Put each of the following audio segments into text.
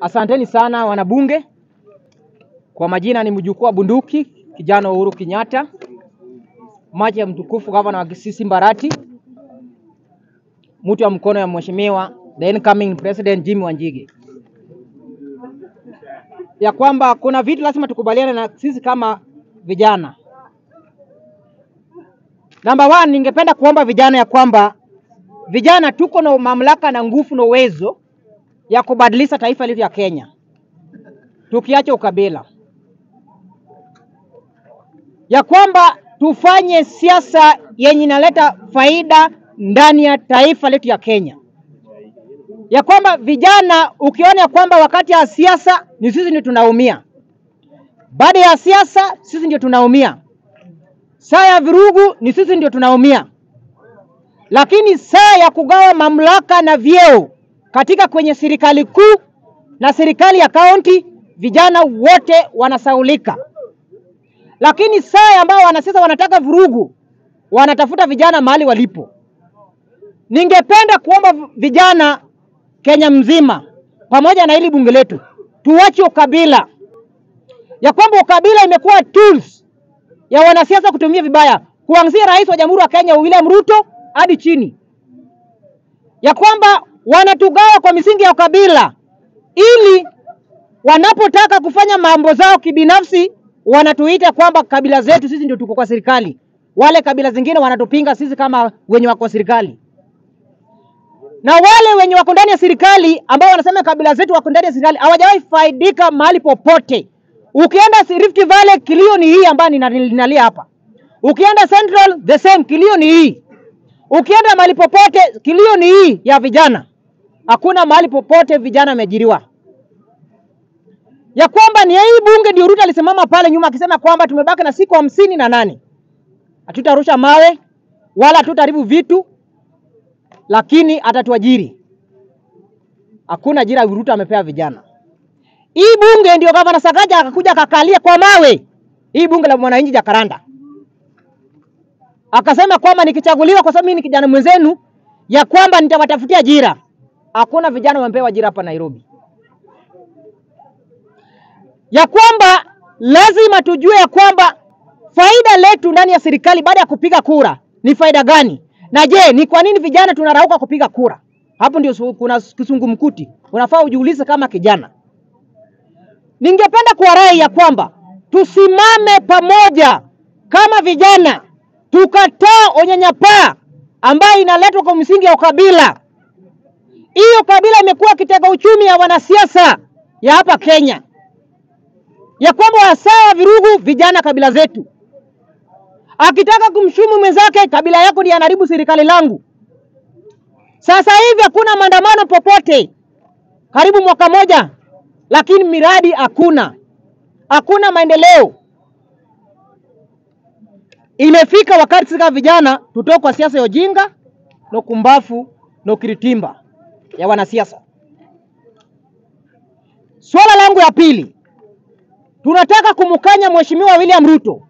Asanteni sana wanabunge. Kwa majina ni mjukuu wa bunduki kijana Uhuru Kenyatta, maji ya mtukufu gavana wa Kisii Mbarati, mtu wa mkono ya mheshimiwa the incoming president Jimmy Wanjigi, ya kwamba kuna vitu lazima tukubaliane na sisi kama vijana. Namba one, ningependa kuomba vijana ya kwamba vijana tuko na mamlaka na nguvu na uwezo ya kubadilisha taifa letu ya Kenya, tukiacha ukabila, ya kwamba tufanye siasa yenye inaleta faida ndani ya taifa letu ya Kenya, ya kwamba vijana, ukiona ya kwamba wakati ya siasa ni sisi ndio tunaumia, baada ya siasa sisi ndio tunaumia, saa ya virugu ni sisi ndio tunaumia, lakini saa ya kugawa mamlaka na vyeo katika kwenye serikali kuu na serikali ya kaunti, vijana wote wanasaulika. Lakini saa ambao wanasiasa wanataka vurugu, wanatafuta vijana mahali walipo. Ningependa kuomba vijana Kenya mzima pamoja na hili bunge letu tuache ukabila, ya kwamba ukabila imekuwa tools ya wanasiasa kutumia vibaya, kuanzia rais wa Jamhuri ya Kenya William Ruto hadi chini, ya kwamba wanatugawa kwa misingi ya ukabila, ili wanapotaka kufanya mambo zao kibinafsi wanatuita kwamba kabila zetu sisi ndio tuko kwa serikali, wale kabila zingine wanatupinga sisi kama wenye wako serikali, na wale wenye wako ndani ya serikali ambao wanasema kabila zetu wako ndani ya serikali hawajawahi faidika mahali popote. Ukienda Rift Valley kilio ni hii ambayo ninalia hapa, ukienda Central the same kilio ni hii, ukienda mahali popote kilio ni hii ya vijana. Hakuna mahali popote vijana wameajiriwa, ya kwamba ni hii bunge ndio Ruto alisimama pale nyuma akisema kwamba tumebaki na siku hamsini na nane hatutarusha mawe wala hatutaharibu vitu, lakini atatuajiri. Hakuna ajira Ruto amepea vijana. Hii bunge ndio gavana Sakaja akakuja akakalia kwa mawe, hii bunge la mwananchi Jakaranda, akasema kwamba nikichaguliwa, kwa sababu mimi ni kijana mwenzenu, ya kwamba nitawatafutia ajira. Hakuna vijana wamepewa ajira hapa Nairobi, ya kwamba lazima tujue ya kwamba faida letu ndani ya serikali baada ya kupiga kura ni faida gani, na je, ni kwa nini vijana tunarauka kupiga kura? Hapo ndio kuna kisungumkuti, unafaa ujiulize kama kijana. Ningependa kuwarai ya kwamba tusimame pamoja kama vijana, tukataa unyanyapaa ambayo inaletwa kwa msingi ya ukabila. Hiyo kabila imekuwa kitega uchumi ya wanasiasa ya hapa Kenya, ya kwamba wasaa virugu vijana kabila zetu, akitaka kumshumu mwenzake, kabila yako ndiye anaharibu serikali langu. Sasa hivi hakuna maandamano popote, karibu mwaka moja, lakini miradi hakuna, hakuna maendeleo. Imefika wakati sika vijana tutoke kwa siasa ya ujinga na kumbafu na ukiritimba ya wanasiasa. Swala langu ya pili, tunataka kumkanya Mheshimiwa William Ruto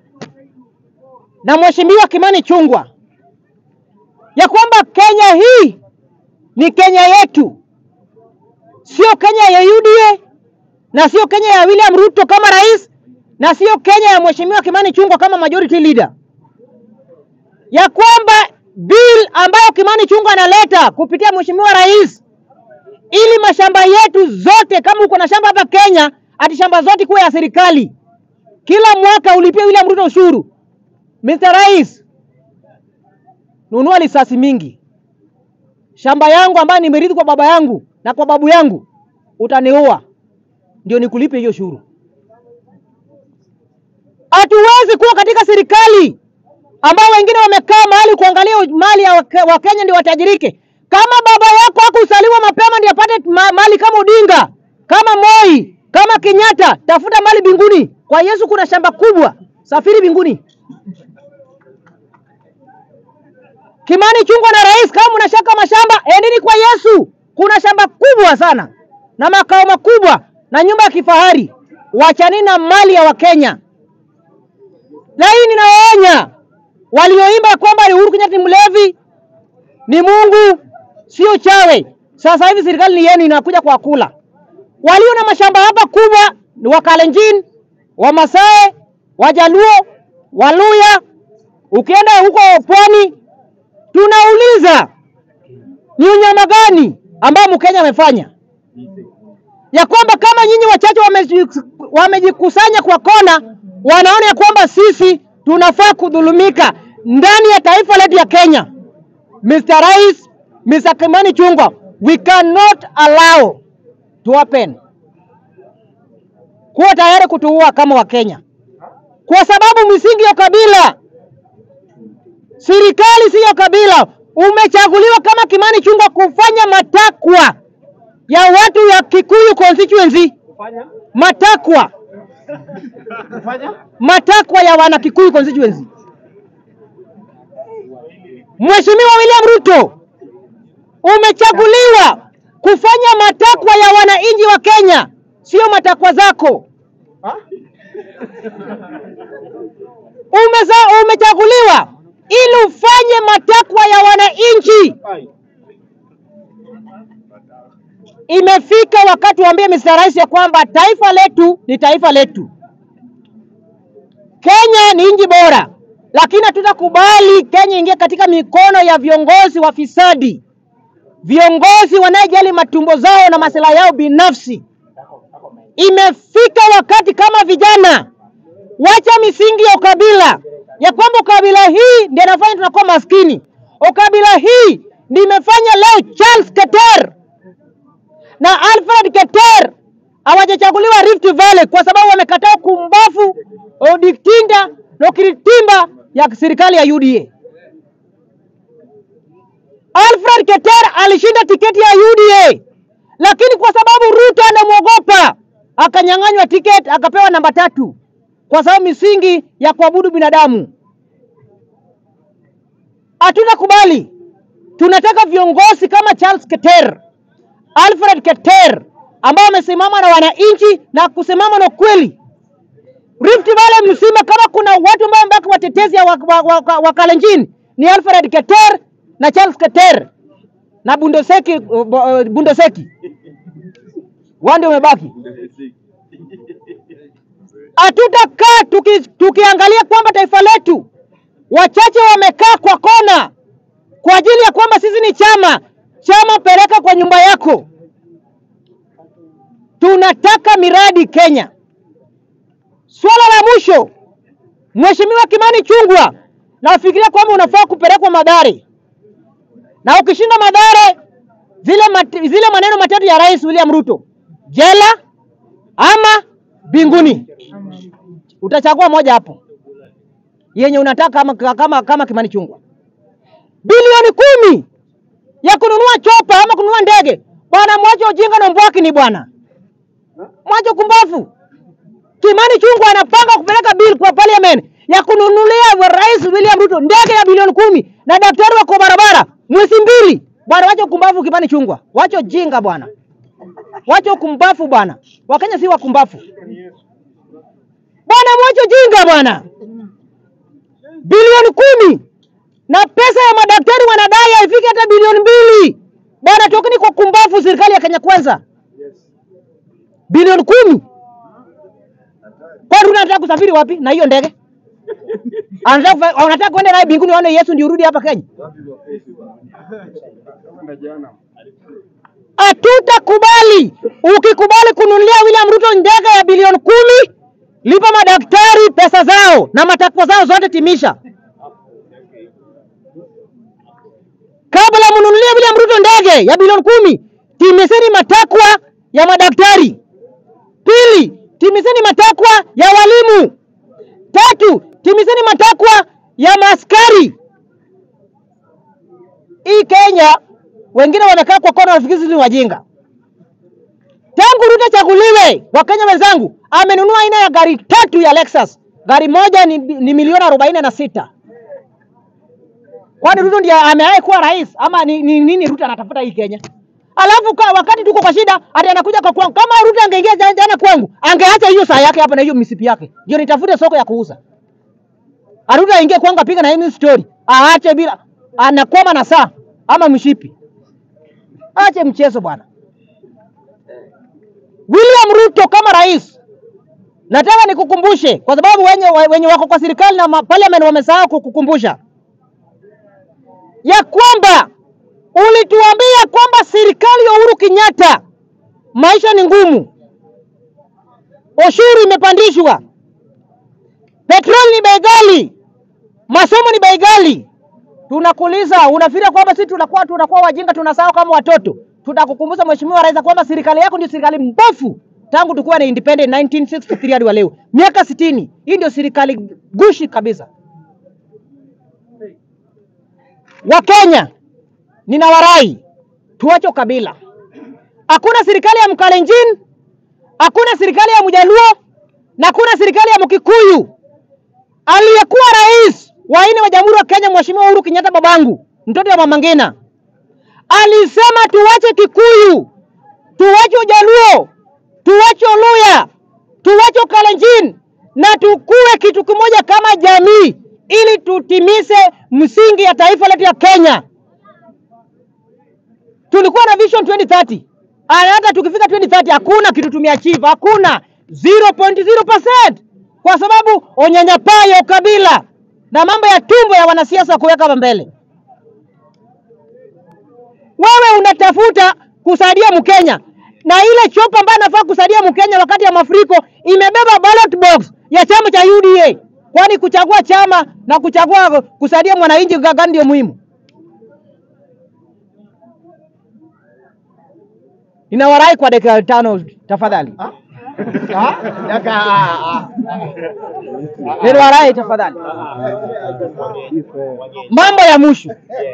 na Mheshimiwa Kimani Chungwa ya kwamba Kenya hii ni Kenya yetu, sio Kenya ya UDA na sio Kenya ya William Ruto kama rais na sio Kenya ya Mheshimiwa Kimani Chungwa kama majority leader, ya kwamba bill ambayo Kimani Chungwa analeta kupitia Mheshimiwa rais, ili mashamba yetu zote, kama uko na shamba hapa Kenya, ati shamba zote kuwa ya serikali, kila mwaka ulipie William Ruto ushuru. Mr. Rais, nunua lisasi mingi, shamba yangu ambayo nimerithi kwa baba yangu na kwa babu yangu, utaniua ndio nikulipe hiyo ushuru. Hatuwezi kuwa katika serikali ambao wengine wamekaa mahali kuangalia mali ya Wakenya ndio watajirike. Kama baba yako hakusaliwa mapema ndio apate mali kama Odinga, kama Moi, kama Kenyatta, tafuta mali binguni. Kwa Yesu kuna shamba kubwa, safiri binguni. Kimani Chungwa na rais, kama mnashaka mashamba, endeni kwa Yesu. Kuna shamba kubwa sana na makao makubwa na nyumba ya kifahari. Wachanini na mali ya Wakenya. Na hii ninawaonya walioimba kwamba Uhuru Kenyatta ni mlevi, ni Mungu, sio chawe. Sasa hivi serikali ni yenu inakuja kwa kula. walio na mashamba hapa kubwa ni Wakalenjin, Wamasai, Wajaluo, Waluya. Ukienda huko pwani, tunauliza ni unyama gani ambao Mkenya amefanya, ya kwamba kama nyinyi wachache wameji- wamejikusanya kwa kona, wanaona ya kwamba sisi tunafaa kudhulumika ndani ya taifa letu ya Kenya. Mr. Rais, Mr. Kimani Ichung'wah, we cannot allow to happen. Kuwa tayari kutuua kama Wakenya, kwa sababu misingi ya kabila, serikali si ya kabila. Umechaguliwa kama Kimani Ichung'wah kufanya matakwa ya watu ya Kikuyu constituency, matakwa matakwa ya wana Kikuyu constituency. Mheshimiwa William Ruto, umechaguliwa kufanya matakwa ya wananchi wa Kenya, sio matakwa zako. Umeza, umechaguliwa ili ufanye matakwa ya wananchi. Imefika wakati waambie Mr. Rais ya kwamba taifa letu ni taifa letu. Kenya ni nchi bora, lakini hatutakubali Kenya ingie katika mikono ya viongozi wafisadi, viongozi wanayejali matumbo zao na maslahi yao binafsi. Imefika wakati kama vijana, wacha misingi ya ukabila, ya kwamba ukabila hii ndio inafanya tunakuwa maskini. Ukabila hii ndio imefanya leo Charles Keter na Alfred Keter hawajachaguliwa Rift Valley kwa sababu wamekataa kumbafu Odinga na ukiritimba ya serikali ya UDA. Alfred Keter alishinda tiketi ya UDA, lakini kwa sababu Ruto anamwogopa akanyang'anywa tiketi akapewa namba tatu kwa sababu misingi ya kuabudu binadamu. Hatutakubali. Tunataka viongozi kama Charles Keter, Alfred Keter ambao wamesimama na wananchi na kusimama na ukweli. Rift Valley mzima, kama kuna watu ambao wamebaki watetezi ya wa- wa- wa- wa Kalenjin ni Alfred Keter na Charles Keter na Bundoseki, uh, uh, Bundoseki wao ndio wamebaki. Hatutakaa tuki, tukiangalia kwamba taifa letu wachache wamekaa kwa kona kwa ajili ya kwamba sisi ni chama. Chama peleka kwa nyumba yako. Tunataka miradi Kenya. Swala la mwisho, Mheshimiwa Kimani Ichung'wah, nafikiria kwamba unafaa kupelekwa Mathare, na ukishinda Mathare, zile, mat, zile maneno matatu ya Rais William Ruto, jela ama binguni, utachagua moja hapo yenye unataka kama, kama, kama Kimani Ichung'wah. Bilioni kumi ya kununua chopa ama kununua ndege, bwana, mwache ujinga na mbwaki ni bwana, mwache kumbafu. Kimani Ichung'wah anapanga kupeleka bill kwa parliament ya kununulia wa Rais William Ruto ndege ya bilioni kumi na daktari wako barabara mwezi mbili. Bwana, wacha kumbafu Kimani Ichung'wah, wacha ujinga bwana, wacha kumbafu bwana. Wakenya si wakumbafu bwana, mwache ujinga bwana. Bilioni kumi na pesa ya madaktari wanadai haifiki hata bilioni mbili bwana, tokeni kwa kumbafu serikali ya Kenya Kwanza. Bilioni kumi Kwani unataka kusafiri wapi na hiyo ndege? Anataka kufa- Unataka kwenda naye mbinguni waone Yesu ndio urudi hapa Kenya? Hatutakubali. Ukikubali kununulia William Ruto ndege ya bilioni kumi, lipa madaktari pesa zao na matakwa zao zote timisha. Kabla mnunulie William Ruto ndege ya bilioni kumi, timizeni matakwa ya madaktari. Pili, timizeni matakwa ya walimu. Tatu, timizeni matakwa ya maaskari. Hii Kenya wengine wamekaa kwa kona wanafikiri sisi ni wajinga. Tangu Ruto chaguliwe, Wakenya wenzangu, amenunua aina ya gari tatu ya Lexus. Gari moja ni, ni milioni arobaini na sita. Kwani Ruto ndiye amewahi kuwa rais ama ni, ni nini Ruto anatafuta hii Kenya? Alafu ka, wakati tuko kwa shida ati anakuja kwa kwangu. Kama Ruto angeingia jana, jana kwangu, angeacha hiyo saa yake hapa na hiyo misipi yake. Ndio nitafute soko ya kuuza. Ruto aingie kwangu apige na hii story. Aache bila anakwama na saa ama mshipi. Ache mchezo bwana. We William Ruto kama rais, nataka nikukumbushe, kwa sababu wenye, wenye wako kwa serikali na ma- parliament wamesahau kukukumbusha ya kwamba ulituambia kwamba serikali ya Uhuru Kenyatta maisha ni ngumu, ushuru imepandishwa, petroli ni bei ghali, masomo ni bei ghali. Tunakuuliza, unafikiria kwamba sisi tunakuwa tunakuwa wajinga, tunasahau kama watoto? Tutakukumbusha Mheshimiwa Rais kwamba serikali yako ndio serikali mbovu tangu tukuwa na independent 1963 hadi wa leo, miaka sitini. Hii ndio serikali gushi kabisa. Wakenya, ninawarai tuache ukabila. Hakuna serikali ya Mkalenjin, hakuna serikali ya Mjaluo na hakuna serikali ya Mkikuyu. Aliyekuwa rais wa nne wa Jamhuri ya Kenya Mheshimiwa Uhuru Kenyatta, babangu, mtoto wa Mama Ngina, alisema tuwache Kikuyu, tuwache Ujaluo, tuwache Uluya, tuwache Ukalenjin na tukue kitu kimoja kama jamii, ili tutimize msingi ya taifa letu ya Kenya. Tulikuwa na vision 2030 Aya, hata tukifika 2030 hakuna kitu tumeachieve, hakuna 0.0% kwa sababu unyanyapaa ya ukabila na mambo ya tumbo ya wanasiasa kuweka hapa mbele. Wewe unatafuta kusaidia Mkenya na ile chopa ambayo anafaa kusaidia Mkenya wakati ya mafuriko imebeba ballot box ya chama cha UDA. Kwani kuchagua chama na kuchagua kusaidia mwananchi gani ndio muhimu? Ninawarai kwa dakika tano tafadhali. Ninawarai tafadhali. Mambo ya mwisho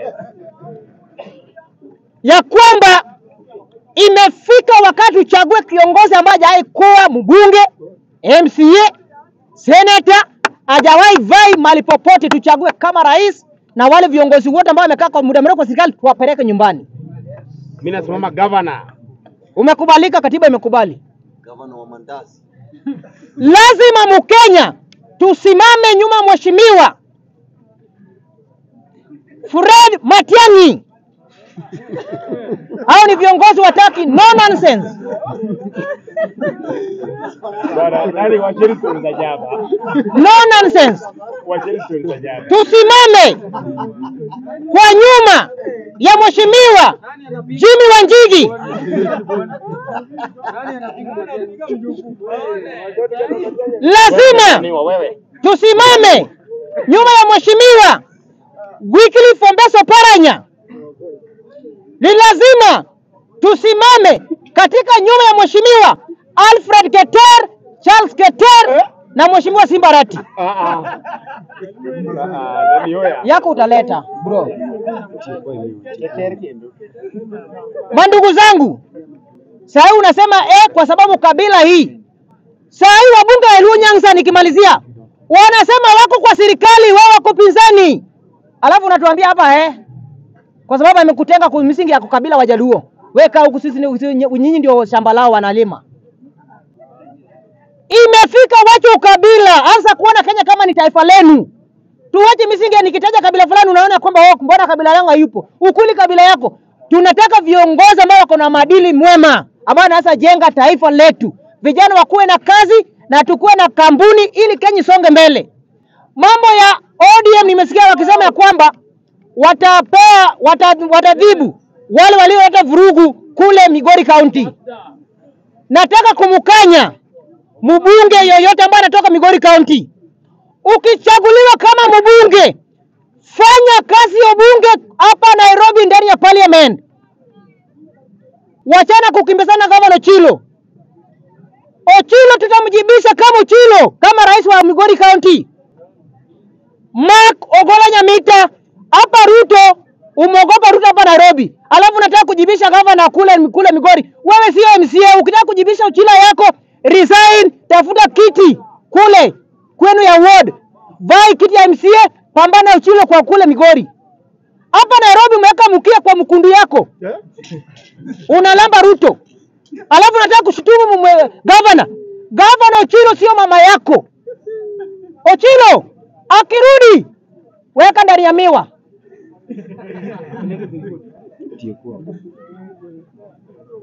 ya kwamba imefika wakati uchague kiongozi ambaye hajawahi kuwa mbunge, MCA, seneta, hajawahi vai mahali popote. Tuchague kama rais na wale viongozi wote ambao wamekaa kwa muda mrefu kwa serikali tuwapeleke nyumbani. Mimi nasimama gavana. Umekubalika, katiba imekubali. Gavana wa mandazi. Lazima Mkenya tusimame nyuma ya mheshimiwa Fred Matiang'i. Hao ni viongozi wataki no nonsense. Bwana, nani wacheni stori za jaba. No nonsense. Wacheni stori za jaba. Tusimame kwa nyuma ya mheshimiwa Jimmy Wanjigi. Lazima Ni wa wewe. tusimame nyuma ya mheshimiwa Wycliffe Ombeso Paranya. Ni lazima tusimame katika nyuma ya mheshimiwa Alfred Keter, Charles Keter na mheshimiwa Simbarati. Ah ah. Ah ah, nani hoya? Yako utaleta bro. Mandugu zangu, saa hii unasema eh, kwa sababu kabila hii. Saa hii wabunge wa Luo Nyanza, nikimalizia, wanasema wako kwa serikali, wao wako pinzani, alafu unatuambia hapa eh, kwa sababu amekutenga kwa misingi ya kabila Wajaluo. Weka huku, sisi ni- sisi- nyinyi ndio shamba lao wanalima. Imefika wache ukabila, anza kuona Kenya kama ni taifa lenu. Tuwache misingi ya nikitaja kabila fulani unaona kwamba oh, mbona kabila langu hayupo. Ukuli kabila yako. Tunataka viongozi ambao wako na maadili mwema, ambao wanaweza jenga taifa letu. Vijana wakuwe na kazi na tukuwe na kampuni ili Kenya isonge mbele. Mambo ya ODM nimesikia wakisema ya kwamba watapea wata, watadhibu wale walioleta vurugu kule Migori County. Nataka kumkanya mbunge yoyote ambaye anatoka Migori County ukichaguliwa kama mbunge, fanya kazi ya bunge hapa Nairobi ndani ya parliament. Wachana kukimbizana gavana Ochilo. Ochilo tutamjibisha kama Ochilo, kama rais wa Migori County. Mark Ogola Nyamita, hapa Ruto umeogopa Ruto hapa Nairobi, alafu unataka kujibisha gavana kule kule Migori. Wewe sio MCA, ukitaka kujibisha Ochilo yako resign, tafuta kiti kule kwenu ya ward, vai kiti ya MCA, pambana Ochilo kwa kule Migori. Hapa Nairobi umeweka mkia kwa mkundu yako, unalamba Ruto, alafu unataka kushutumu mwe- gavana. Gavana Ochilo sio mama yako. Ochilo akirudi, weka ndani ya miwa. 结果。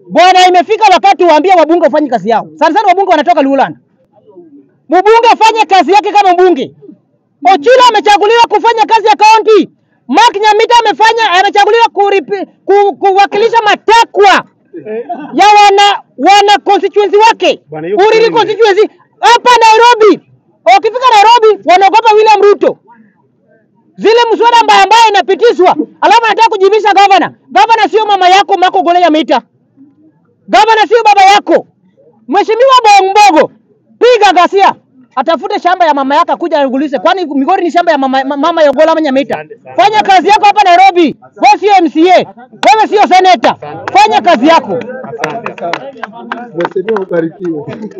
Bwana, imefika wakati waambie wabunge wafanye kazi yao. Sana sana wabunge wanatoka Luland. Mbunge afanye kazi yake kama mbunge. Ochilo amechaguliwa kufanya kazi ya kaunti. Mark Nyamita amefanya amechaguliwa kuripi, ku, kuwakilisha matakwa ya wana wana constituency wake Bwana, hiyo Uriri kweli. constituency hapa Nairobi. Ukifika Nairobi wanaogopa William Ruto zile mswada mbaya mbaya inapitishwa, alafu anataka kujivisha gavana. Gavana sio mama yako Mako Gole Nyamita, gavana sio baba yako. Mheshimiwa Bongogo, piga ghasia, atafute shamba ya mama yake akuja agulize, kwani Migori ni shamba ya mama, ma- mama ya Ogolla Nyamita. Fanya kazi yako hapa Nairobi. Wewe sio MCA, wewe sio senator, fanya kazi yako. Mheshimiwa ubarikiwe.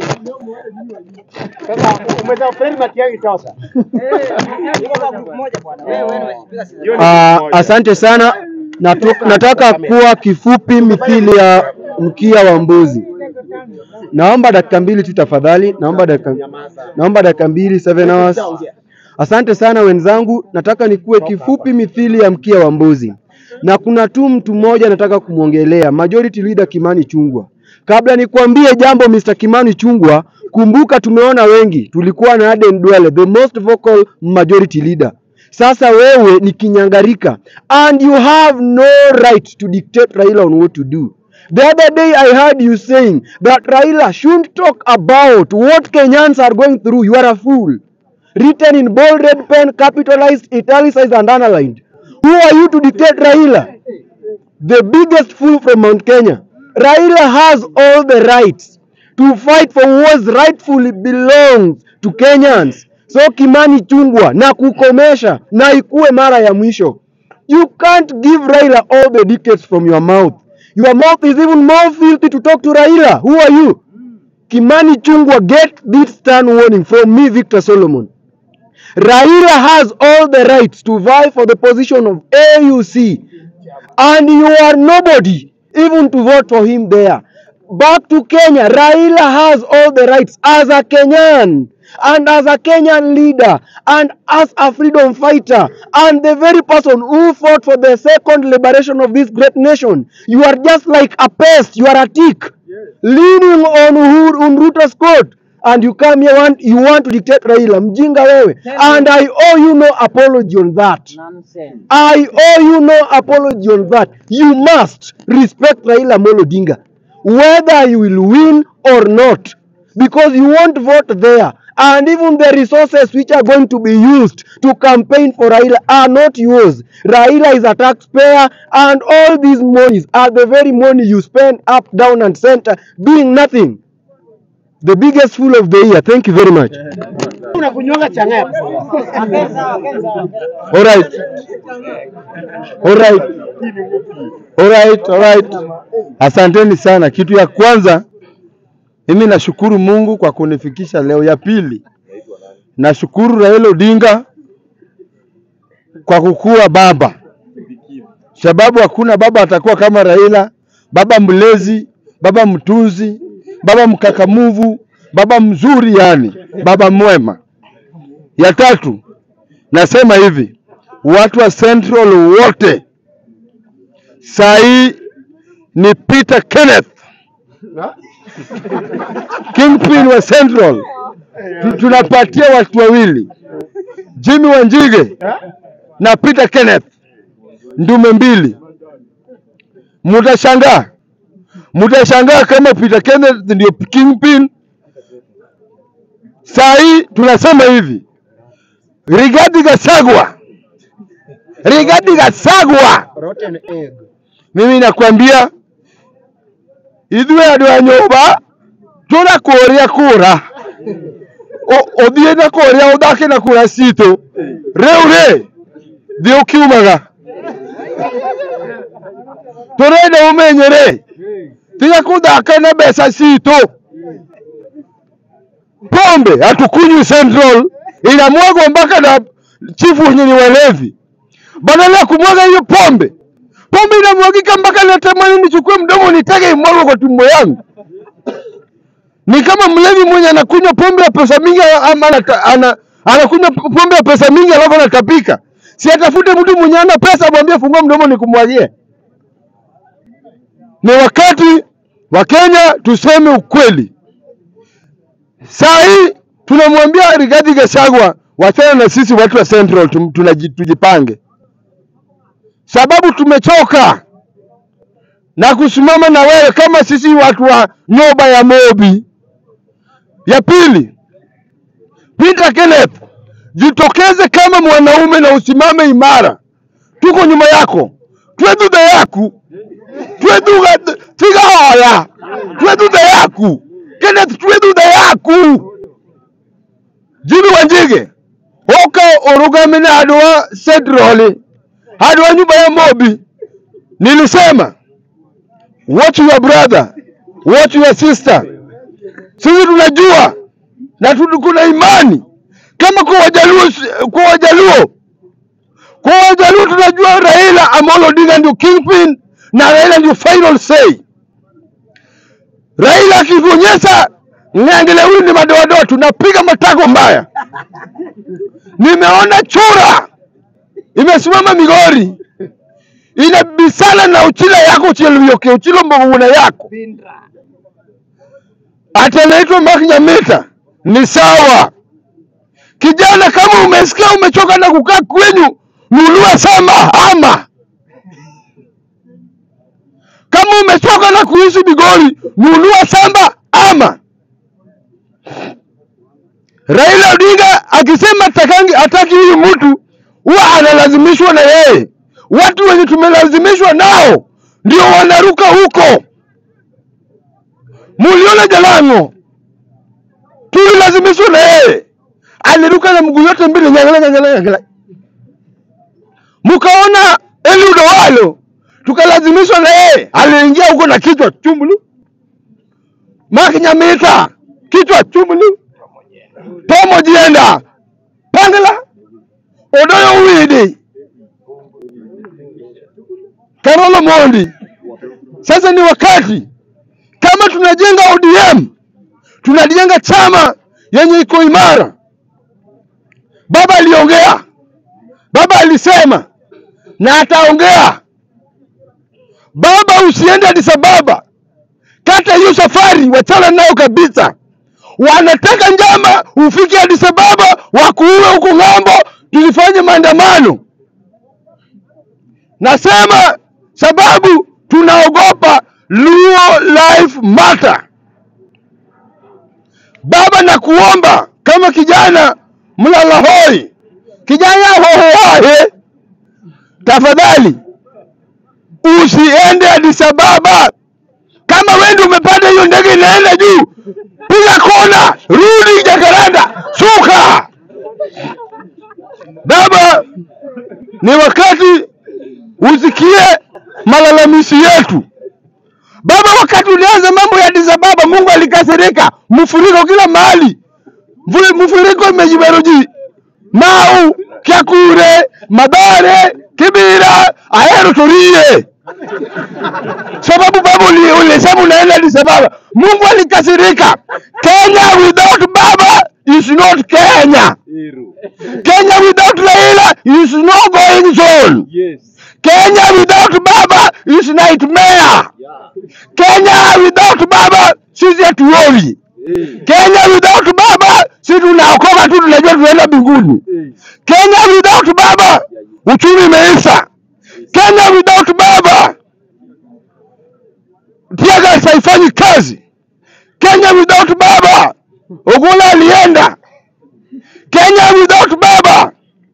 Sasa umeweza Fred Matiang'i sasa. Hiyo ni Ah, kitu moja. asante sana. Natu, nataka kuwa kifupi mithili ya mkia wa mbuzi. Naomba dakika mbili tu tafadhali. Naomba dakika, naomba dakika mbili, seven hours. Asante sana wenzangu, nataka nikuwe kifupi mithili ya mkia wa mbuzi, na kuna tu mtu mmoja nataka kumwongelea, Majority Leader Kimani Chungwa. Kabla nikuambie jambo Mr. Kimani Chungwa, kumbuka tumeona wengi, tulikuwa na Aden Duale, the most vocal majority leader. Sasa wewe ni kinyangarika and you have no right to dictate Raila on what to do. The other day I heard you saying that Raila shouldn't talk about what Kenyans are going through. You are a fool written in bold red pen, capitalized, italicized, and underlined. Who are you to dictate Raila? The biggest fool from Mount Kenya. Raila has all the rights to fight for what rightfully belongs to Kenyans. So Kimani Chungwa na kukomesha na ikuwe mara ya mwisho. You can't give Raila all the dictates from your mouth. Your mouth is even more filthy to talk to Raila. Who are you? Kimani Chungwa, get this stern warning from me, Victor Solomon. Raila has all the rights to vie for the position of AUC, and you are nobody even to vote for him there. Back to Kenya, Raila has all the rights as a Kenyan and as a Kenyan leader and as a freedom fighter and the very person who fought for the second liberation of this great nation. You are just like a pest, you are a tick leaning on Uhuru on Ruto's coat and you come here want, you want to dictate Raila mjinga wewe and I owe you no apology on that I owe you no apology on that you must respect Raila Amolo Odinga whether you will win or not because you won't vote there and even the resources which are going to be used to campaign for Raila are not yours. Raila is a taxpayer and all these monies are the very money you spend up, down and center doing nothing. The biggest fool of the year. Thank you very much. Unakunywanga chang'aa. All right. All right. All right, all right. Asanteni sana. Kitu ya kwanza mimi nashukuru Mungu kwa kunifikisha leo. Ya pili nashukuru Raila Odinga kwa kukuwa baba, sababu hakuna baba atakuwa kama Raila, baba mlezi, baba mtunzi, baba mkakamuvu, baba mzuri, yani baba mwema. Ya tatu nasema hivi, watu wa Central wote saa hii ni Peter Kenneth Kingpin wa Central. Tu- Tunapatia watu wawili, Jimmy Wanjige na Peter Kenneth, ndume mbili. Mutashangaa, mutashangaa kama Peter Kenneth ndio Kingpin. Saa hii tunasema hivi, Rigathi Gachagua, Rigathi Gachagua, Rotten egg. mimi nakwambia ithuĩ andũ a nyũmba tũrakũria kũra Ũ- ũthiĩ na kũrĩa ũthake na kũra citũ rĩu rĩ thiĩ ũkiumaga tũrenda ũmenye rĩ tiga kũthaka na mbeca citũ pombe hatukunywi Central inamwagwa mpaka na chifu wenye ni walevi badala ya kumwaga hiyo pombe pombe inamwagika mpaka natamani nichukue mdomo nitege imwagwe kwa tumbo yangu. Ni kama mlevi mwenye anakunywa pombe ya pesa mingi ama anata- ana, anakunywa pombe ya pesa mingi alafu anatapika. Si atafute mtu mwenye ana pesa, mwambie fungua mdomo nikumwagie. Ni wakati Wakenya tuseme ukweli. Saa hii tunamwambia Rigathi Gachagua wachana na sisi watu wa Central tum- tunaji- tujipange, sababu tumechoka na kusimama na wewe kama sisi watu wa nyoba ya Mobi. Ya pili, Peter Kenneth, jitokeze kama mwanaume na usimame imara, tuko nyuma yako, twethuthe yaku twethutha tiga hoya twethuthe yaku Kenneth twethuthe yaku Jimmy Wanjige oka urugame na andũ a Central andũ a nyumba ya Mobi nilisema watch your brother watch your sister sisi tunajua na tu- kuna imani kama kwa Wajaluo, kwa Wajaluo, kwa Wajaluo tunajua Raila Amolo Odinga ndio kingpin na Raila ndio final say. Raila akituonyesha ng'ang'ile huyu ni madoadoa, tunapiga matako mbaya. Nimeona chura imesimama Migori inabisana na uchila yako uchilioke uchilo mboguna yako ati anaitwa Mark Nyamita ni sawa. Kijana, kama umesikia umechoka na kukaa kwenyu, nunua shamba hama. Kama umechoka na kuishi Migori, nunua shamba ama. Raila Odinga akisema takangi hataki huyu mtu, huwa analazimishwa na yeye. Watu wenye tumelazimishwa nao ndio wanaruka huko. Muliona Jalango tulilazimishwa na yeye, aliruka na mguu yote mbili nyangala nyangala nyangala. Mkaona Eliud Owalo tukalazimishwa na yeye, aliingia huko na kichwa chumbulu. Mark Nyamita kichwa chumbulu. Tomo Jienda Pangala Odoyo Widi Karolo Mondi. Sasa ni wakati kama tunajenga ODM, tunajenga chama yenye iko imara. Baba aliongea, baba alisema na ataongea. Baba, usiende Addis Ababa, kata hiyo safari, wachana nayo kabisa. Wanataka njama ufike Addis Ababa, wakuue huko ng'ambo, tulifanye maandamano. Nasema sababu tunaogopa Luo Life Matter. Baba, na kuomba kama kijana mlala hoi, kijana hohoahe, tafadhali usiende Addis Ababa. Kama wewe ndio umepanda hiyo ndege inaenda juu, piga kona, rudi Jakaranda, shuka. Baba, ni wakati usikie malalamishi yetu. Baba, wakati ulianza mambo ya Addis Ababa, Mungu alikasirika, mfuriko kila mahali, Mfu- mfuriko imejiberuji Mau, Kyakure, Madare, Kibira, Ahero Torie sababu baba uli- ulisema unaenda Addis Ababa. Mungu alikasirika. Kenya without baba is not Kenya. Kenya without Raila is no going zone. Yes. Kenya without baba is nightmare. Kenya without baba sisi hatuoni. Kenya without baba sisi tunaokoka tu, tunajua tunaenda mbinguni. Kenya without baba uchumi imeisha. Kenya without baba Tiagas haifanyi kazi. Kenya without baba Ogola alienda. Kenya without baba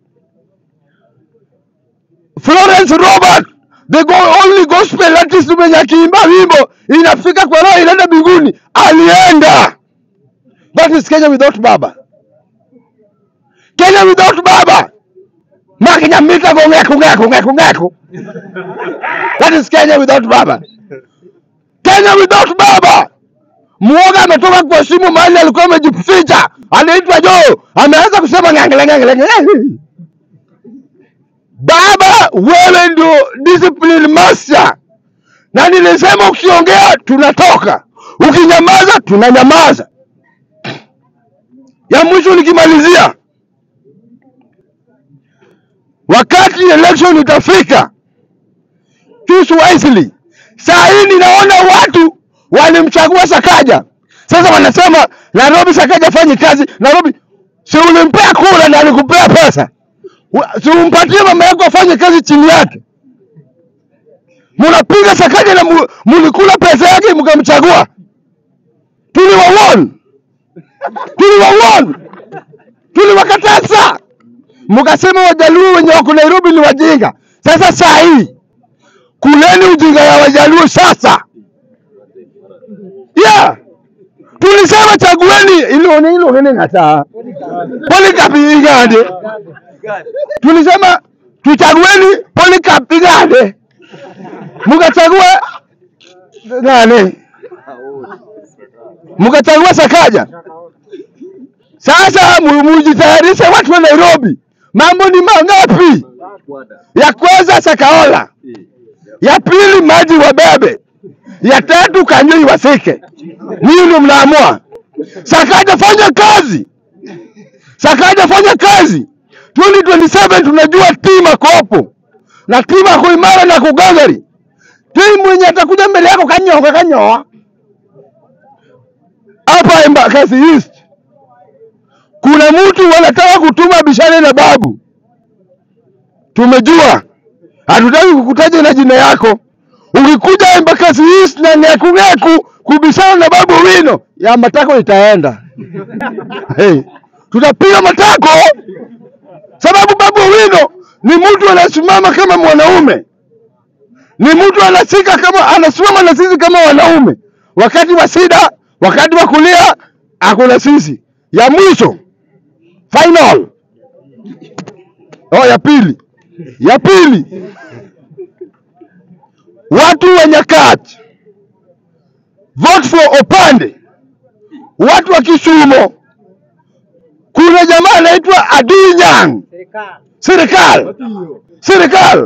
Florence Robert the go only gospel artist mwenye akiimba wimbo inafika kwa roho inaenda mbinguni alienda. That is Kenya without baba. Kenya without baba Mark Nyamita go ngeko ngeko ngeko ngeko. That is Kenya without baba. Kenya without baba. Muoga ametoka kwa simu mahali alikuwa amejificha, anaitwa Joe, ameanza kusema ngangele ngangele. ngangele. Baba, wewe ndio discipline master, na nilisema ukiongea tunatoka, ukinyamaza tunanyamaza. Ya mwisho nikimalizia, wakati election itafika, choose wisely. Saa hii ninaona watu walimchagua Sakaja. Sasa wanasema Nairobi Sakaja afanye kazi Nairobi. Si ulimpea kura na alikupea pesa? Wa- Si umpatie mama yako afanye kazi chini yake? Munapiga Sakaja na mu- mulikula pesa yake mkamchagua. Tuliwaona, tuliwaona, tuliwakataza, mkasema Wajaluo wenye wako Nairobi ni wajinga. Sasa saa hii kuleni ujinga ya Wajaluo sasa. Yeah. Tulisema chagueni ilone ilone ngata. Polycarp igande. Tulisema tuchagueni Polycarp igande. Mkachagua nani? Mkachagua Sakaja. Sasa mu- mujitayarishe watu wa Nairobi. Mambo ni mangapi? Ya kwanza Sakaola, ya pili maji wabebe, ya tatu Kanyoi wasike. Ninyi ndio mnaamua. Sakaja fanya kazi, Sakaja fanya kazi. 2027 tunajua timu ako hapo na timu ako imara na kugangari. Timu mwenye atakuja mbele yako kanyonga kanyoa hapa Embakasi East kuna mtu wanataka kutuma bishane na babu. Tumejua, hatutaki kukutaja na jina yako. Ukikuja Embakasi East na ng'eku kubishana na babu wino ya matako itaenda. Hey, tutapiga matako sababu babu wino ni mtu anasimama kama mwanaume, ni mtu anasika kama anasimama na sisi kama wanaume, wakati wa shida, wakati wa kulia, akuna sisi. Ya mwisho final, oh, ya pili, ya pili, watu wa Nyakach, vote for Opande, watu wa Kisumo. Kuna jamaa anaitwa Adinyang, serikali serikali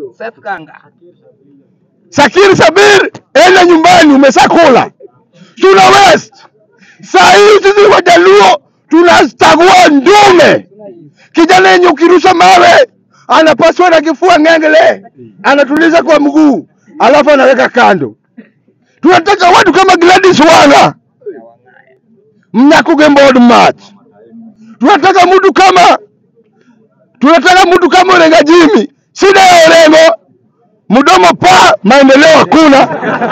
Sakiri Sabir, enda nyumbani, umeshakula. Tuna West saa hii sisi Wajaluo tunachagua ndume. Kijana yenye ukirusha mawe anapaswa na kifua ng'engele, anatuliza kwa mguu, alafu anaweka kando. Tunataka watu kama Gladys Wanga, Mnyakuge Board March. Tunataka mtu kama tunataka mtu kama Orenga Jimmy. Shida ya Orengo mdomo pa maendeleo hakuna.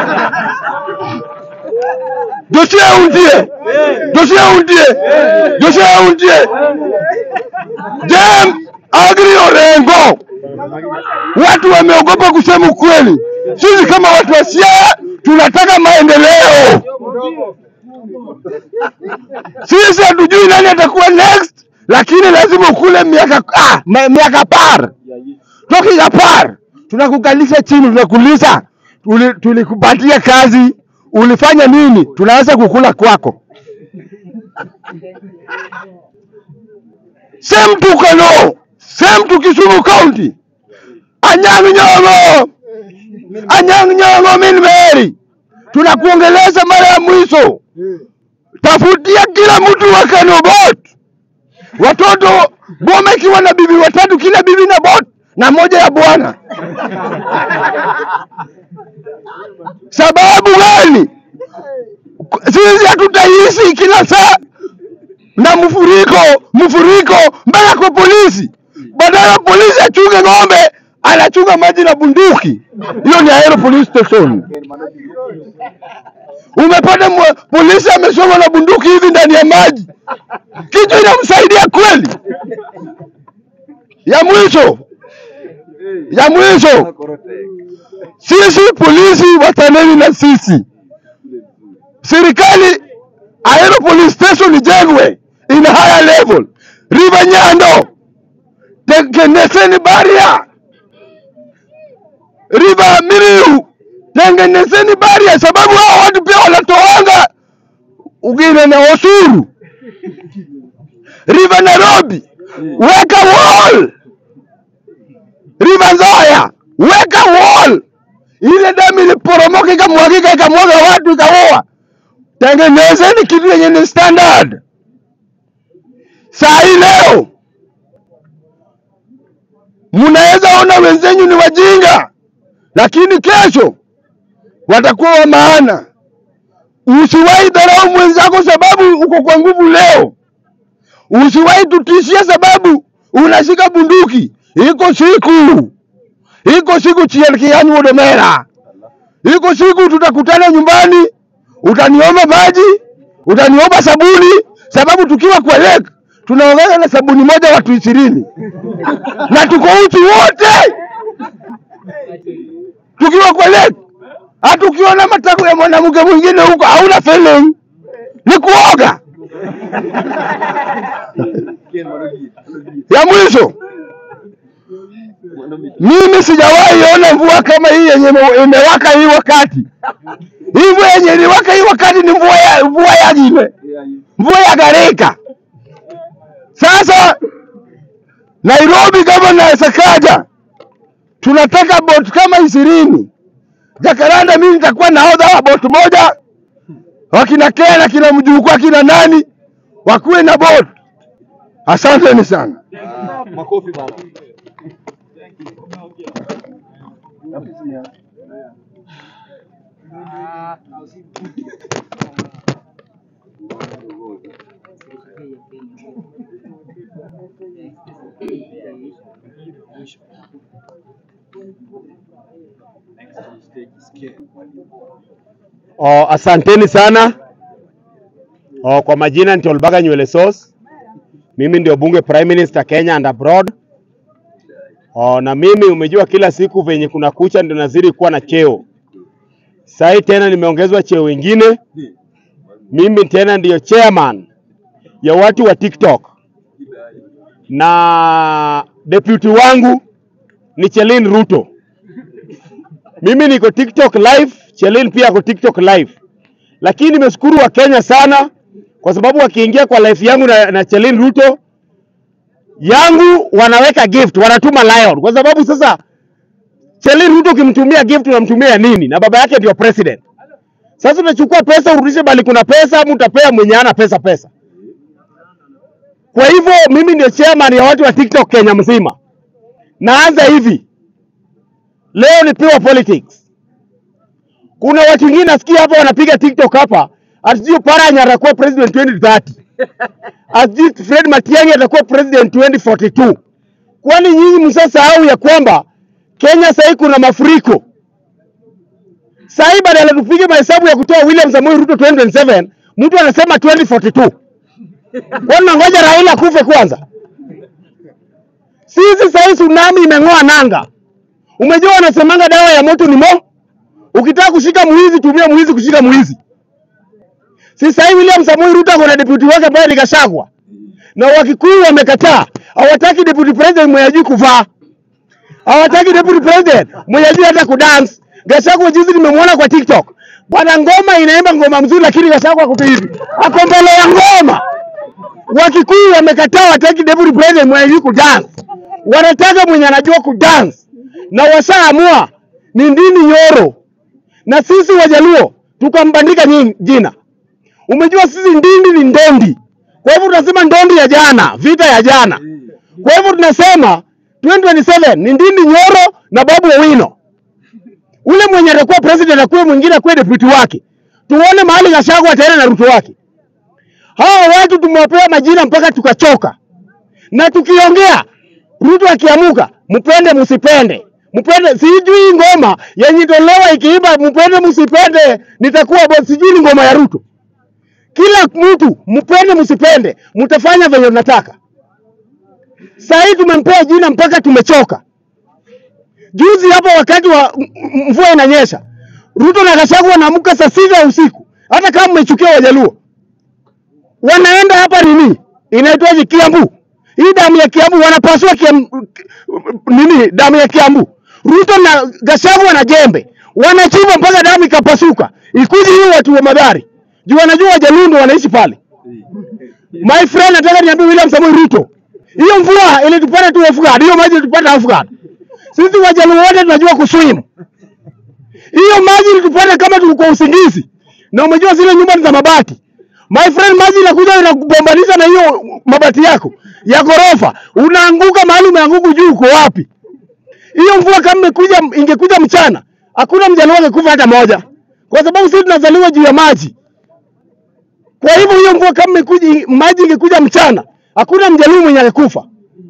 Josia undie, Josia undie, Josia undie. Jem Agri Orengo, watu wameogopa kusema ukweli. Sisi kama watu wa Siaya tunataka maendeleo. Sisi hatujui nani atakuwa next, lakini lazima ukule miaka ah, ma- miaka par talking apart, tunakukalisha chini, tunakuuliza tuli- tulikupatia kazi, ulifanya nini? Tunaanza kukula kwako. Same to Kano, same to Kisumu County, Anyang' Nyong'o, Anyang' Nyong'o min Mary, tunakuongeleza mara ya mwisho, tafutia kila mtu wa Kano bot watoto boma ikiwa na bibi watatu, kila bibi na bot na moja ya bwana. Sababu gani? Sisi hatutaishi kila saa na mfuriko mfuriko mpaka kwa polisi. Badala ya polisi achunge ng'ombe, anachunga maji na bunduki. Hiyo ni Ahero police station. Umepata mwa- polisi amesoma na bunduki hivi ndani ya maji, kichwa inamsaidia kweli? Ya mwisho, ya mwisho, sisi polisi wataneni na sisi, serikali Ahero police station ijengwe in a higher level. River Nyando, tengenezeni baria. River Miriu, tengenezeni baria, sababu hao watu pia wanatoanga ugine na osuru. River Nairobi, weka wall. River Nzoia, weka wall. Ile damu iliporomoka ikamwagika ikamwaga watu ikaua. Tengenezeni kitu yenye ni standard. Saa hii leo mnaweza ona wenzenyu ni wajinga, lakini kesho watakuwa wa maana. Usiwahi dharau mwenzako sababu uko kwa nguvu leo. Usiwahi tutishia sababu unashika bunduki. Iko siku, iko siku chielkiani wodomera, iko siku tutakutana nyumbani, utaniomba maji, utaniomba sabuni, sababu tukiwa kwa lake tunaongeza na sabuni moja watu ishirini na tuko uchi wote tukiwa kwa lake. Hata ukiona matako ya mwanamke mwingine huko hauna feeling, ni kuoga. Ya mwisho, mimi sijawahi ona mvua kama hii yenye ime- imewaka hii wakati. Hii mvua yenye iliwaka hii wakati ni mvua ya mvua ya jime, mvua ya gharika. Sasa Nairobi kama na Sakaja tunataka bot kama ishirini. Jakaranda mimi nitakuwa nahodha wa bot moja, wakina Kena, kina mjukuu, akina nani wakuwe na bot. Asanteni sana. Oh, asanteni sana. Oh, kwa majina ni Tolbaga Nywele Sauce. Mimi ndio bunge Prime Minister Kenya and abroad. Oh, na mimi umejua kila siku venye kuna kucha ndio nazidi kuwa na cheo. Sasa tena nimeongezwa cheo ingine. Mimi tena ndiyo chairman ya watu wa TikTok. Na deputy wangu ni Chelin Ruto. Mimi niko TikTok live, Chelin pia ako TikTok live. Lakini nimeshukuru wa Kenya sana kwa sababu wakiingia kwa live yangu na, na Chelin Ruto yangu wanaweka gift, wanatuma Lion kwa sababu sasa Chelin Ruto ukimtumia gift unamtumia nini? Na baba yake ndio president. Sasa unachukua pesa urudishe bali kuna pesa, ama utapea mwenye ana pesa pesa. Kwa hivyo mimi ndio chairman ya watu wa TikTok Kenya mzima. Naanza hivi. Leo ni pure politics. Kuna watu wengine nasikia hapa wanapiga TikTok hapa, asijui Paranya atakuwa president 2030. Asijui Fred Matiang'i atakuwa president 2042. Kwani nyinyi msasahau ya kwamba Kenya sahii kuna mafuriko. Sahii badala tupige mahesabu ya kutoa William Samoei Ruto 2027, mtu anasema 2042. Kwani nangoja Raila kufe kwanza? Sisi sahii tsunami imeng'oa nanga. Umejua wanasemanga dawa ya moto ni mo. Ukitaka kushika mwizi, tumia mwizi kushika mwizi. Si sasa William Samoei Ruto ako na deputy wake ambaye ni Gachagua, na Wakikuyu wamekataa, hawataki deputy president mwenye hajui kuvaa, hawataki deputy president mwenye hajui hata kudance. Gachagua juzi nimemwona kwa TikTok, bwana, ngoma inaimba ngoma mzuri, lakini Gachagua ako tu hivi, ako mbele ya ngoma. Wakikuyu wamekataa, hawataki deputy president mwenye hajui kudance, wanataka mwenye anajua kudance, na washaamua ni Ndindi Nyoro, na sisi Wajaluo tukambandika nyi- jina. Umejua sisi Ndindi ni ndondi, kwa hivyo tunasema ndondi ya jana, vita ya jana. Kwa hivyo tunasema 2027 ni Ndindi Nyoro na Babu Owino. Ule mwenye atakuwa president akuwe mwingine akuwe deputy wake, tuone mahali Gachagua ataenda na Ruto wake. Hawa watu tumewapea majina mpaka tukachoka, na tukiongea Ruto akiamuka, mpende msipende, mpende sijui ngoma yenye tolewa ikiimba mpende msipende, nitakuwa boss, sijui ni ngoma ya Ruto. Kila mtu mpende msipende, mtafanya venye mnataka. Sasa hii tumempea jina mpaka tumechoka. Juzi hapa wakati wa m- m- mvua inanyesha, Ruto na Gachagua wanaamka saa sita ya usiku, hata kama mmechukia Wajaluo, wanaenda hapa nini inaitwaje, Kiambu. Hii damu ya Kiambu wanapasua Kiambu, nini damu ya Kiambu. Ruto na Gachagua na jembe wanachimba mpaka damu ikapasuka, ikuje hiyo watu wa Madhari juu wanajua Wajaluo ndio wanaishi pale. My friend, nataka niambie William Samoei Ruto, hiyo mvua ilitupata tu Afghan, hiyo maji ilitupata Afghan. Sisi Wajaluo wote tunajua kuswim. Hiyo maji ilitupata kama tulikuwa usingizi, na umejua zile nyumba ni za mabati. My friend, maji inakuja inakubombanisha na hiyo mabati yako ya ghorofa, unaanguka mahali umeanguka, juu uko wapi? Hiyo mvua kama imekuja ingekuja mchana, hakuna mjaluo angekufa hata moja, kwa sababu sisi tunazaliwa juu ya maji. Kwa hivyo hiyo mvua kama ikuja, maji ingekuja mchana, hakuna mjaluo mwenye angekufa.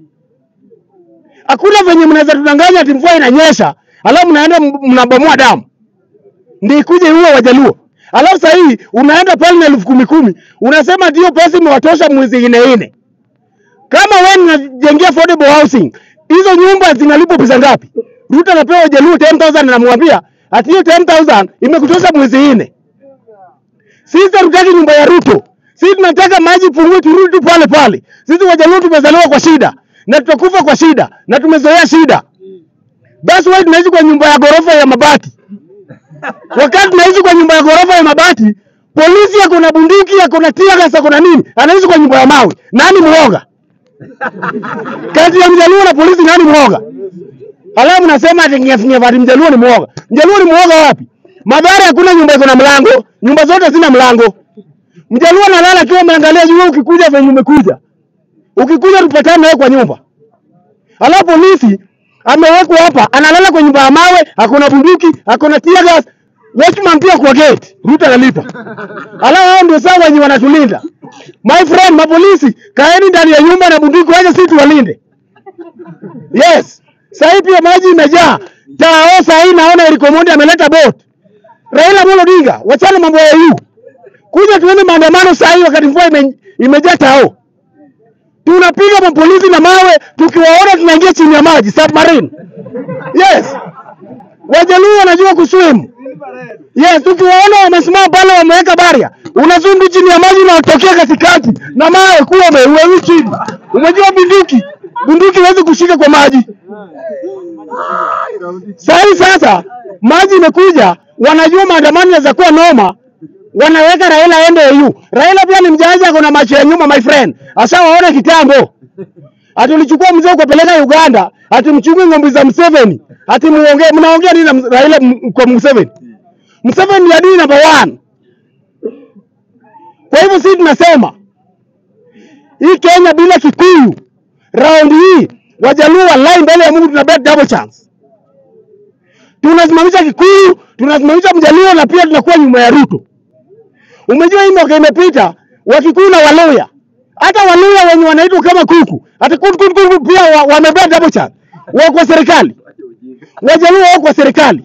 Hakuna venye mnaweza tudanganya ati mvua inanyesha, alafu mnaenda m- mnabomoa damu ndio ikuje iue Wajaluo. Alafu sasa hii unaenda pale na elfu kumi kumi unasema ati hiyo pesa imewatosha mwezi ine ine. Kama wewe unajengea affordable housing, hizo nyumba zinalipwa pesa ngapi? Ruto anapewa Wajaluo 10000 anamwambia ati hiyo 10000 imekutosha mwezi ine. Sisi hatutaki nyumba ya Ruto. Sisi tunataka maji pungue, turudi tu pale pale. Sisi Wajaluo tumezaliwa kwa shida na tutakufa kwa shida na tumezoea shida. That's why tunaishi kwa nyumba ya ghorofa ya mabati. Wakati tunaishi kwa nyumba ya ghorofa ya mabati, polisi ako na bunduki, ako na tear gas, ako na nini, anaishi kwa nyumba ya mawe. Nani mwoga? Kati ya mjaluo na polisi, nani mwoga? Alafu nasema ati nyefu ati mjaluo ni mwoga. Mjaluo ni mwoga wapi? Madhara hakuna nyumba iko na mlango, nyumba zote zina mlango. Mjaluo analala akiwa ameangalia juu, wewe ukikuja venye umekuja, ukikuja tupatane nawe kwa nyumba. Alafu polisi amewekwa hapa, analala kwa nyumba ya mawe, akona bunduki, akona tear gas, watchman pia kwa gate, Ruto analipa. Alafu hao ndio sawa wenye wanatulinda. My friend, mapolisi, kaeni ndani ya nyumba na bunduki, waje sisi tuwalinde. Yes. Sasa pia maji imejaa. Tao sasa hii naona Eric Omondi ameleta boat. Raila Amolo Odinga, wachana mambo ya EU. Kuja tuende maandamano sasa hii wakati mvua ime, imejaa tao. Tunapiga mapolisi na mawe, tukiwaona tunaingia chini ya maji submarine. Yes. Wajaluo wanajua kuswim. Yes, tukiwaona wamesimama pale wameweka baria, unazundu chini ya maji unatokea katikati na mawe kuwa umeuwe chini. Umejua bunduki, bunduki huwezi kushika kwa maji. Sasa hii sasa maji imekuja, wanajua maandamano yanaweza kuwa noma, wanaweka Raila aende EU. Raila pia ni mjanja, ako na macho ya nyuma my friend, ashawaona kitambo. Ati ulichukua mzee ukapeleka Uganda, ati mchunge ng'ombe za Museveni, ati muongee, mnaongea nini na Ms- Raila m- kwa Museveni? Museveni ni adui number one. Kwa hivyo sisi tunasema hii Kenya bila Kikuyu, raundi hii Wajaluo wallahi, mbele ya Mungu tuna bet double chance. Tunasimamisha Kikuyu, tunasimamisha Mjaluo na pia tunakuwa nyuma ya Ruto. Umejua hii mwaka imepita, Wakikuyu na Waluya, hata Waluya wenye wanaitwa kama kuku, hata kuku kuku kuku pia wa- wamebet double chance, wako kwa serikali. Wajaluo wako kwa serikali.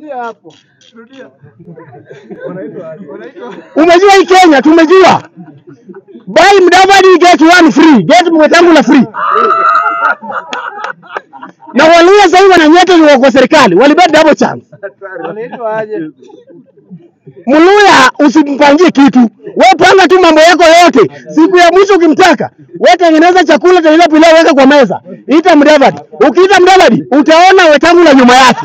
Umejua hii Kenya, tumejua buy Mudavadi get one free, get Wetangula free. Na Waluya sasa hivi wananyeta ni wako kwa serikali, walibet double chance. Mluya usimpangie kitu, wewe panga tu mambo yako yote. Siku ya mwisho ukimtaka, wewe tengeneza chakula, tengeneza pilau, weka kwa meza, ita Mudavadi. Ukiita Mudavadi utaona Wetangula nyuma yake.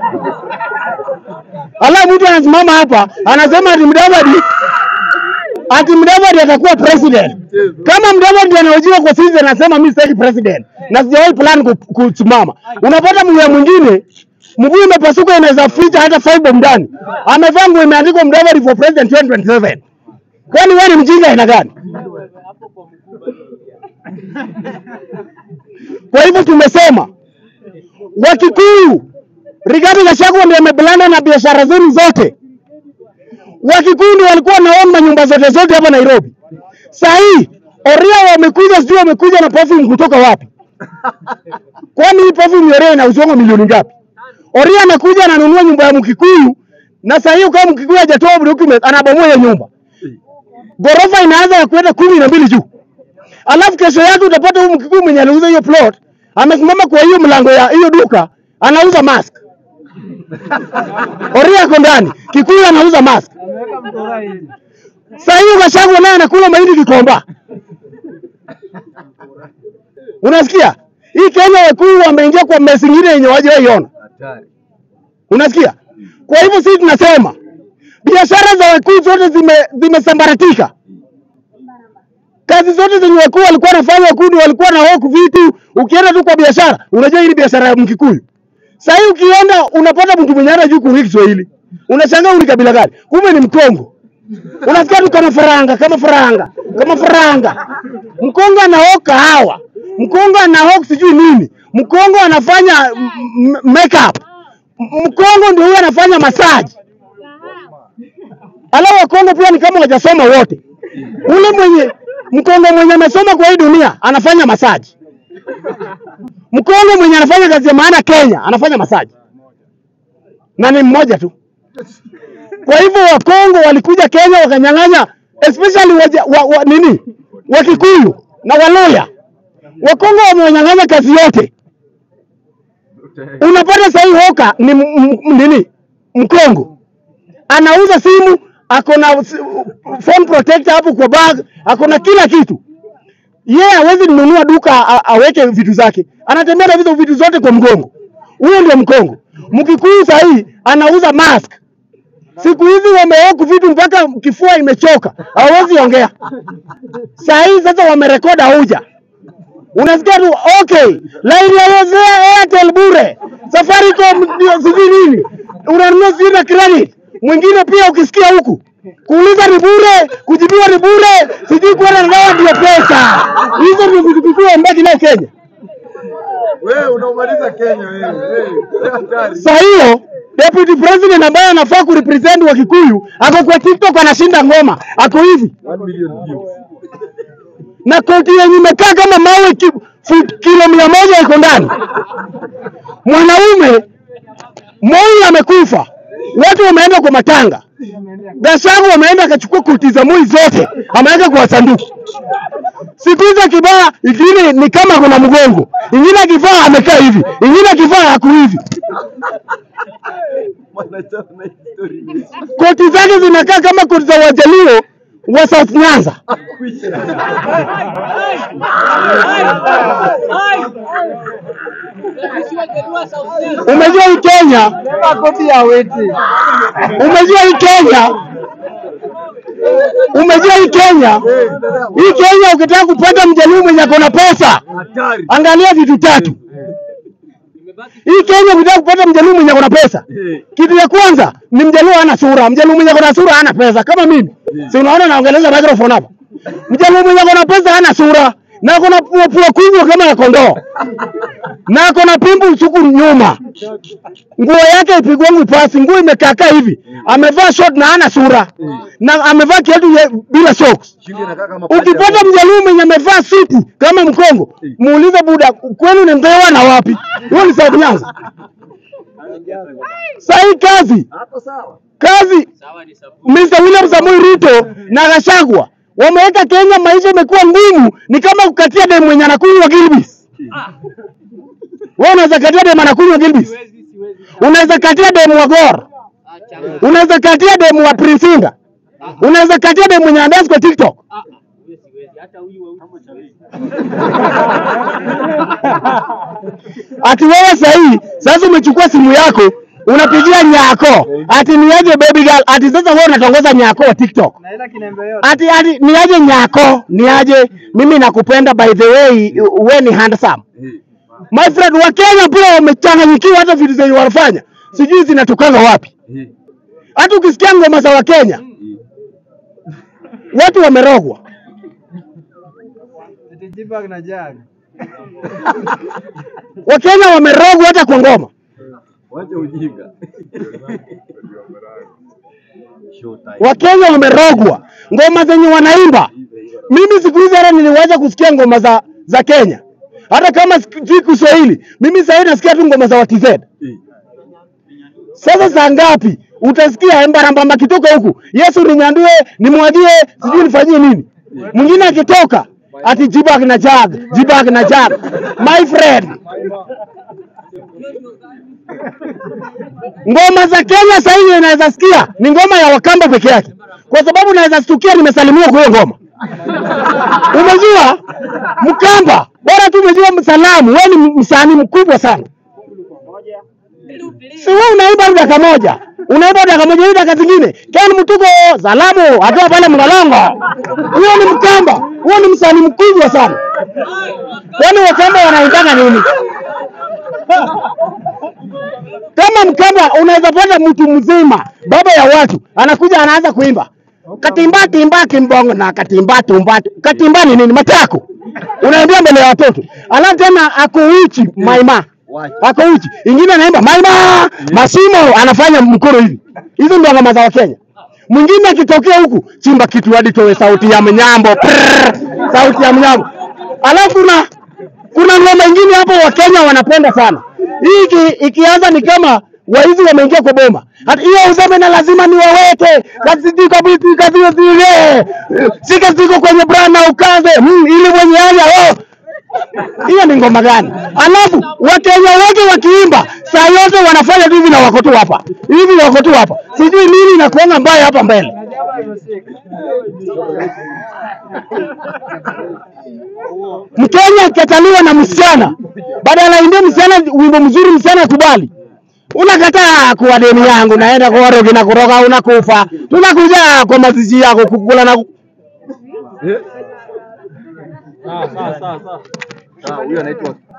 Alafu mtu anasimama hapa anasema ati Mudavadi ati Mudavadi atakuwa president. Kama Mudavadi anaojiwa kwa sisi anasema mimi sitaki president na sijawahi plan ku- kusimama, unapata mguu mwingine mguu umepasuka, inaweza ficha hata five ndani, amevaa nguo imeandikwa Mudavadi for president 2027. Kwani wewe ni mjinga aina gani? Kwa hivyo tumesema Wakikuyu, Rigathi Gachagua ndiye ameblanda na biashara zenu zote. Wakikuyu ndio walikuwa wanaomba nyumba zote zote hapa Nairobi. Saa hii Oria wamekuja, sijui wamekuja na perfume kutoka wapi? Kwani hii perfume ya Oria inauzwa milioni ngapi? Oria anakuja ananunua nyumba ya Mkikuyu na saa hiyo kama Mkikuyu hajatoa document anabomoa hiyo nyumba. Ghorofa inaanza ya kwenda kumi na mbili juu. Alafu kesho yake utapata huyu Mkikuyu mwenye aliuza hiyo plot amesimama kwa hiyo mlango ya hiyo duka anauza mask. Oria ako ndani, Kikuyu anauza mask. Saa hiyo Gachagua naye anakula mahindi Kikomba. Unasikia? Hii Kenya wakuu wameingia kwa mesi nyingine yenye hawajaiona. Unasikia? Kwa hivyo sisi tunasema biashara za wakuu zote zime zimesambaratika. Kazi zote zenye wakuu walikuwa wanafanya wakuu ndio walikuwa na hoku vitu. Ukienda tu kwa biashara, unajua hii ni biashara ya Mkikuyu. Sasa hii ukienda unapata mtu mwenye hata juu kuongea Kiswahili. Unashangaa huyu ni kabila gani? Kumbe ni Mkongo. Unasikia tu kama faranga, kama faranga, kama faranga. Mkongo anaoka hawa. Mkongo anaoka sijui nini. Mkongo anafanya m- m- makeup. M- Mkongo ndio huyo anafanya massage. Alafu Wakongo pia ni kama wajasoma wote. Ule mwenye mkongo mwenye amesoma kwa hii dunia anafanya masaji. Mkongo mwenye anafanya kazi ya maana Kenya anafanya masaji, na ni mmoja tu. Kwa hivyo Wakongo walikuja Kenya wakanyang'anya, especially waja, wa, wa, nini Wakikuyu na Waluya. Wakongo wamewanyang'anya kazi yote. Unapata sahii hoka ni m- m- nini Mkongo anauza simu, ako na s- phone protector hapo kwa bag, ako na kila kitu. Yeye hawezi nunua duka a, aweke vitu zake, anatembea na hizo vitu zote kwa mgongo. Huyo ndio Mkongo. Mkikuyu sahii anauza mask. Siku hizi wameoku vitu mpaka kifua imechoka, hawezi ongea. Saa hii sasa wamerekodi auja unasikia tu okay, line ya Yozea Airtel bure, Safaricom ndio sijui nini, unanunua sijui na credit. Mwingine pia ukisikia huku kuuliza ni bure, kujibiwa ni bure, sijui kuenda na dawa ndio pesa. Hizo ndio vitu vikuu ambavyo leo Kenya. Wewe unaumaliza Kenya wewe. Wewe hatari. Saa hiyo deputy president ambaye anafaa kurepresent wa Kikuyu ako kwa TikTok anashinda ngoma, ako hivi 1 million views. na koti yenye imekaa kama mawe ki, foot kilo mia moja iko ndani. Mwanaume Moi amekufa, watu wameenda kwa matanga. Gachagua wameenda akachukua koti za Moi zote ameweka kwa sanduku. Siku hizo kibaa ingine ni kama kuna mgongo, ingine akivaa amekaa hivi, ingine akivaa haku hivi. Mwanachama na history. Koti zake zinakaa kama koti za Wajaluo wa South Nyanza. Umejua hii Kenya, Koti ya weti. umejua hii Kenya, umejua hii Kenya, hii Kenya ukitaka kupata mjaluo mwenye ako na pesa, Hatari. angalia vitu tatu. Hii Kenya ukitaka kupata mjaluo mwenye ako na pesa, kitu ya kwanza ni mjaluo hana sura. Mjaluo mwenye ako na sura hana pesa, kama mimi. Si unaona naongeleza microphone hapa. Mjaluo mwenye ako na pesa hana sura na ako na pua pua kubwa kama ya kondoo na ako na pimbu suku nyuma. Nguo yake ipigwangu pasi, nguo imekaakaa hivi, amevaa short na hana sura na amevaa kiatu ye- bila socks. Shingo inakaa kama paja. Ukipata mjaluo mwenye amevaa suti kama Mkongo, muulize buda, kwenu ni Mbeya na wapi? Huyo ni South Nyanza. Sahii kazi Hapo sawa. kazi, Mr. William Samoei Ruto na Gachagua wameweka Kenya, maisha imekuwa ngumu, ni kama kukatia demu mwenye anakunywa Gilbis. Wewe unaweza katia demu anakunywa Gilbis, unaweza katia demu wa Gor, unaweza katia demu wa Prince Indah, unaweza katia demu mwenye anadance kwa TikTok. ati wewe sahii sasa umechukua simu yako unapigia nyako ati niaje baby girl ati sasa wewe unatongoza nyako wa TikTok Na ile kinembe yote. ati ati niaje nyako niaje mimi nakupenda by the way we ni handsome my friend wa Kenya pia wamechanganyikiwa hata vitu zenye wanafanya sijui zinatokanga wapi hata ukisikia ngoma za Wakenya watu wamerogwa Eti Jibag na Jag. Wakenya wamerogwa hata kwa ngoma Wacha ujinga. Showtime. Wakenya wamerogwa ngoma zenye wanaimba. Mimi siku hizi hata niliwacha kusikia ngoma za za Kenya, hata kama sijui Kiswahili. Mimi sasa hivi nasikia tu ngoma za WTZ. Sasa saa ngapi utasikia mbarambamba kitoka huku, Yesu ninyandue, nimwagie, sijui nifanyie nini. Mwingine akitoka ati jibag na jag, jibag na jag. My friend, ngoma za Kenya sasa hivi naweza sikia ni ngoma ya Wakamba peke yake, kwa sababu naweza stukia nimesalimiwa kwa hiyo ngoma. Umejua Mkamba, bora tu umejua msalamu, wewe ni msanii mkubwa sana. Si wewe unaimba dakika moja, unaimba dakika moja, hii dakika zingine Ken Mtuko salamu akiwa pale Mlolongo, huyo ni Mkamba, huyo ni msanii mkubwa sana. Kwani Wakamba wanaimbaga nini? Kama Mkamba unaweza pata mtu mzima, baba ya watu, anakuja anaanza kuimba katimba timba kimbongo na katimba tumba. Katimba ni nini? Matako unaambia mbele ya watoto, alafu tena ako uchi maima ako uchi, ingine anaimba maima masimo, anafanya mkono hivi. Hizo ndio ngoma za Wakenya. Mwingine akitokea huku chimba kitu hadi toe sauti ya mnyambo, prrr, sauti ya mnyambo. Alafu na kuna ngoma ingine hapo Wakenya wanapenda sana hii iki, ikianza ni kama waizi wameingia kwa boma. Hata hiyo useme na lazima niwaweke kasitiko biti kasio zile sika ziko kwenye brana ukaze mm, ili mwenye haya oh. Hiyo ni ngoma gani? Alafu Wakenya wote wakiimba saa yote wanafanya tu hivi na wako tu hapa hivi wako tu hapa, sijui nini inakuanga mbaya hapa mbele. Mkenya akikataliwa na msichana, badala aimbe msichana wimbo mzuri, msichana akubali, unakataa kuwa deni yangu, naenda kwa rogi na kuroga, unakufa. Tunakuja kwa mazishi yako kukula na Sawa, huyo anaitwa